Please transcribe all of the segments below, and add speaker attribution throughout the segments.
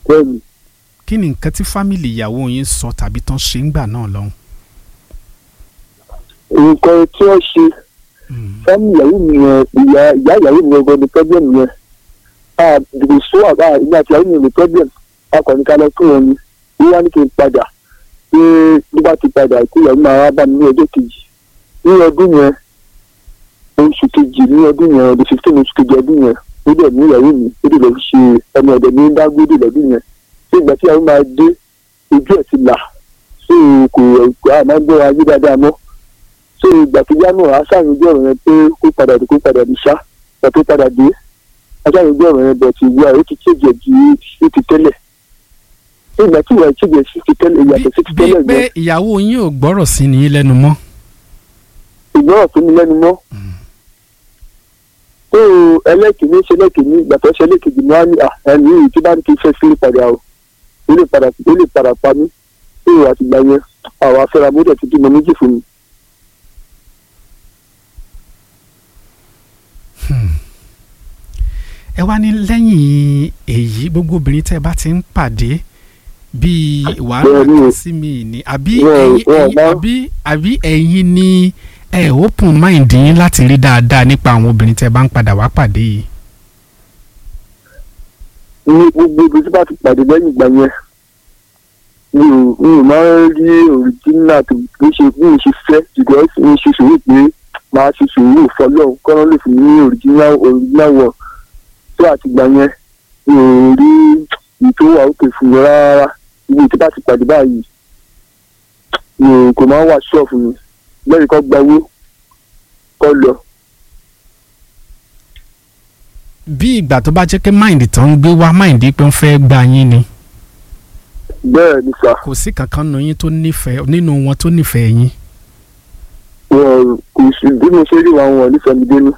Speaker 1: bẹ́ẹ̀ ni
Speaker 2: kí ni nǹkan tí fámìlì ìyàwó yín sọ tàbí tán ṣe ń gbà náà lọ́hùn.
Speaker 1: nǹkan tí wọ́n ṣe fámìlì ìyàwó mi yẹn ìyá ìyá ìyàwó mi gangan ni problem yẹn a dìbò sọ àbá ìgbà tí ìyàwó mi ní problem a kàn ní ká lọ fún wọn ni wọ́n wá ní kí n padà pé bí bá ti padà kí ìyàwó máa wá bá mi ní ọjọ́ kejì ní ọdún yẹn oṣù kejì ní ọdún yẹn ọdún fifteen oṣù kejì ọdún yẹn ó dẹ̀ ní ìyàwó mi ó dẹ̀ lọ fi ṣe ọmọ ọ̀dẹ̀ ní dágbére lọ́dún yẹn ṣé ìgbà tí ìyàwó máa dé ojú ẹ̀ ti là ṣé kò àmọ́ gbọ́ ayé dáadáa mọ́ ṣé ìgbà tó yá náà aṣáájú ojú ọ̀rọ̀ yẹn pé kó padà dé kó padà dé ṣá ìgbà tó padà dé aṣáájú ojú ọ̀rọ̀ yẹn bọ̀ ti wá ó ti ṣèjẹ̀ ju ó ti tẹ́lẹ̀ ṣé ìgbà tí ìwà ìṣèjẹ̀ sí ti tẹ́lẹ̀ ìyàtọ̀ sí ti
Speaker 2: bíi
Speaker 1: tẹ́lẹ̀
Speaker 2: pé
Speaker 1: yẹn
Speaker 2: ìyàwó yín ò gbọ́rọ̀ sí ni yín lẹ́nu mọ́.
Speaker 1: ìgbọ́rọ̀ fún mi lẹ́nu mọ́ tó ẹlẹ́kìnní ṣe lẹ́kìnní ìgbà tó ṣe lẹ́kìnní ni wọ́n á ní à ẹni yìí tí bá ń kí fẹ́ sí padà o ó lè padà ó lè padà pa mí tó àtìgbà yẹn àwọn afẹ́ra mọ́tò ti bímọ méjì fún mi.
Speaker 2: ẹ wá ní lẹ́yìn èyí gbogbo obìnrin tẹ́ ẹ bá ti ń pàdé bíi wàhálà
Speaker 1: Bẹ́ẹ̀ni.
Speaker 2: kan sí mi ní àbí
Speaker 1: Wọ́n-
Speaker 2: ẹ̀yin
Speaker 1: wọ́n
Speaker 2: ẹ̀yin-
Speaker 1: bá-
Speaker 2: àbí àbí ẹ̀yin ni ẹ open mind yín láti rí dáadáa nípa àwọn obìnrin tẹ́ ẹ bá ń padà wá pàdé yìí.
Speaker 1: ní gbogbo ibi tí bá ti pàdé lẹ́yìn ìgbà yẹn mi ò mi ò máa ń rí òrìjínà tó bí ṣe bí mo ṣe fẹ́ ṣùgbọ́n mi ṣe sùúrù pé máa ṣe sùúrù fọlọ́run kọ́nà lè fún mi ní òrìjínà òrìjínà wọ̀ tó àtìgbà yẹn mi ò rí ìtò wà òkè fún mi rárá ibi tí bá ti pàdé báyìí mi ò kò máa ń wà ṣọ́ọ̀fù mi lẹ́yìn kọ́ gba owó kọ́ lọ.
Speaker 2: bí ìgbà tó bá jẹ́ pé mind tó ń gbé wá mind pé ń fẹ́ gba yín ni
Speaker 1: bẹ́ẹ̀ ni sà
Speaker 2: kò sí kankan nínú yín tó nífẹ̀ẹ́ nínú wọn tó nífẹ̀ẹ́ yín.
Speaker 1: wọn kò sí bí mo ṣe rí wọn wọn nífẹ̀ẹ́ mi dénú.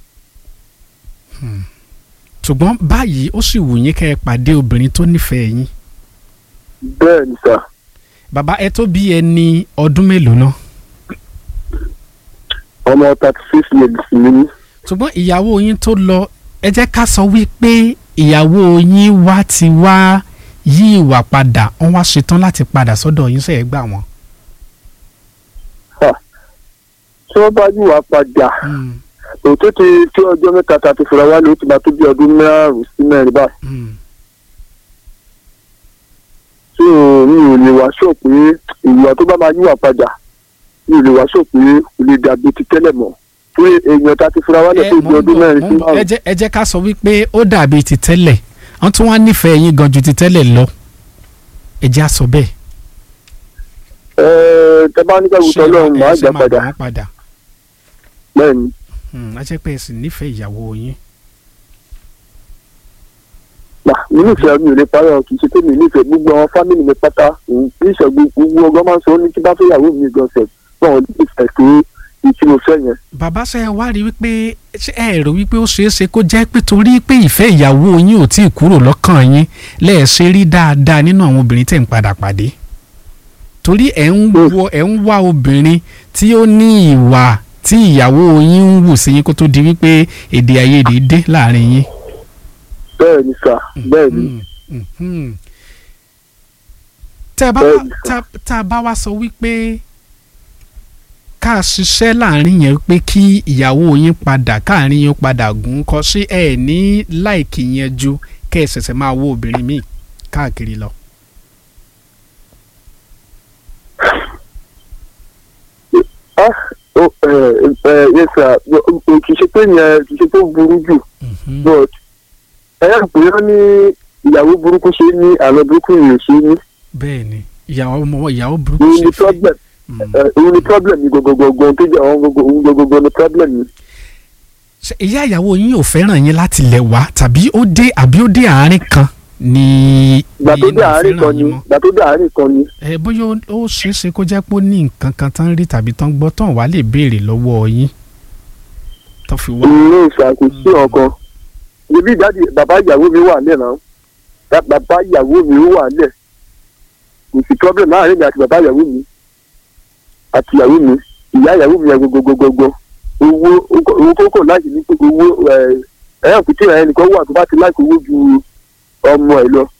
Speaker 2: ṣùgbọ́n báyìí ó sì wù yín kẹ́ ẹ pàdé obìnrin tó nífẹ̀ẹ́ yín.
Speaker 1: bẹ́ẹ̀ ni sà
Speaker 2: bàbá ẹ tó bí ẹni ọdún mélòó náà.
Speaker 1: ọmọ thirty six years ni mí.
Speaker 2: ṣùgbọ́n ìyàwó yín tó lọ ẹ jẹ́ ká sọ wípé ìyàwó yín wá ti wá yí ìwà padà wọ́n wá ṣetán láti padà sọ́dọ̀ yín sẹ́yìn gbà wọ́n.
Speaker 1: tí wọ́n bá yíwà padà òtún ti tí ọjọ́ mẹ́ta ta ti fura wálé ó ti máa tó bí ọdún márùn-ún sí mẹ́rin báyìí. tí mi ò lè wá sọ pé ìwà tó bá máa yíwà padà mi ò lè wá sọ pé kò lè dàbí ti tẹ́lẹ̀ mọ́ pé èèyàn ta ti fura wálé
Speaker 2: ẹ
Speaker 1: tó
Speaker 2: mò
Speaker 1: bí
Speaker 2: ń
Speaker 1: ọdún
Speaker 2: bọ̀,
Speaker 1: mẹ́rin
Speaker 2: mò
Speaker 1: sí
Speaker 2: ń bọ̀. ẹ
Speaker 1: márùn-ún.
Speaker 2: jẹ́ ẹ jẹ́ ká sọ wípé ó dàbí ti tẹ́lẹ̀ wọ́n tún wá nífẹ̀ẹ́ yín gan ju ti tẹ́lẹ̀ lọ ẹ jẹ́ á sọ bẹ́ẹ̀.
Speaker 1: ẹ tẹ bá nígbà wùtọ́ lọ́run
Speaker 2: ẹ
Speaker 1: máa
Speaker 2: ṣe
Speaker 1: gbà
Speaker 2: máa
Speaker 1: padà
Speaker 2: gbà wọ́n padà
Speaker 1: bẹ́ẹ̀ ni.
Speaker 2: Hmm, a jẹ́ pé ẹ sì nífẹ̀ẹ́ ìyàwó yín.
Speaker 1: Mà mi nífẹ̀ẹ́ mi ò lè parọ́ kì í ṣe pé mi nífẹ̀ẹ́ gbogbo àwọn fámìlì mi pátá òun kì í ṣe gbogbo ọgbọ́n máa ń sọ ó ní kí bá fẹ́ ìyàwó mi gan sẹ̀ náà ò nífẹ̀ẹ́ tó ìtí mo fẹ́ yẹn.
Speaker 2: bàbá ṣe wá rí wípé ṣé ẹ rò wípé ó ṣeé ṣe kó jẹ́ pé torí pé ìfẹ́ ìyàwó yín ò tí ì kúrò lọ́kàn yín lẹ́ẹ̀ṣẹ̀ rí dáadáa nínú àwọn obìnrin tẹ̀ ń padà pàdé torí ẹ̀ ń wọ ẹ̀ ń wá obìnrin tí ó ní ìwà tí ìyàwó yín ń wù sí yín kó tó di wípé èdè àìyedè dé láàrin yín.
Speaker 1: bẹ́ẹ̀ ni sà bẹ́ẹ̀ ni
Speaker 2: Mm, mhm. tẹ́ ẹ bá
Speaker 1: Bẹ́ẹ̀ni,
Speaker 2: tá tá a bá wá sọ wípé ká ṣiṣẹ́ láàrin yẹn pé kí ìyàwó yín padà káàrin yín padà gùn kọ sí ẹ ní láìkì yẹn ju kẹ́ ẹ ṣẹ̀ṣẹ̀ máa wo obìnrin míì káàkiri lọ.
Speaker 1: ah ó ẹ ẹ yẹ sà kì í ṣe pé yẹn kì í ṣe pé ó burú jù
Speaker 2: Mhm.
Speaker 1: but ẹ yà pé wọ́n ní ìyàwó burúkú ṣe ní àlọ́ burúkú yìí ò ṣe ní
Speaker 2: bẹ́ẹ̀ ni ìyàwó ọmọ ìyàwó burúkú
Speaker 1: òun
Speaker 2: ṣe
Speaker 1: ni
Speaker 2: fẹ́.
Speaker 1: problem
Speaker 2: Mm.
Speaker 1: ẹ, òun ni problem ni gọgọgọgọ tó jẹ àwọn gọgọ òun gọgọgọ ni problem ni.
Speaker 2: Ṣé ìyá ìyàwó yín ò fẹ́ràn yín láti lẹ̀ wá tàbí ó dé àbí ó dé àárín kan ni
Speaker 1: gbà tó
Speaker 2: ni
Speaker 1: dé
Speaker 2: ò
Speaker 1: àárín
Speaker 2: fẹ́ràn
Speaker 1: kan ni
Speaker 2: yín mọ́?
Speaker 1: gbà tó dé àárín kan ni.
Speaker 2: ẹ bóyá ó- ó ṣeé ṣe kó jẹ́ pé ó ní nǹkan kan tán rí tàbí tán gbọ́ tán wàá lè béèrè lọ́wọ́ yín tán fi wá.
Speaker 1: ilé ìṣàkóso ọkàn ibi ìdádì bàbá ìyàwó mi wà nílẹ̀ náà Ba- bàbá ìyàwó mi ó wà nílẹ̀ kò sí problem láàrin mi àti bàbá ìyàwó mi àti ìyàwó mi ìyá ìyàwó mi yẹn gogogogogo owó owó kókò láti ní pé owó ẹ ẹ kùtì ẹ nìkan wà tó bá ti láìpẹ́ owó ju ọmọ ẹ lọ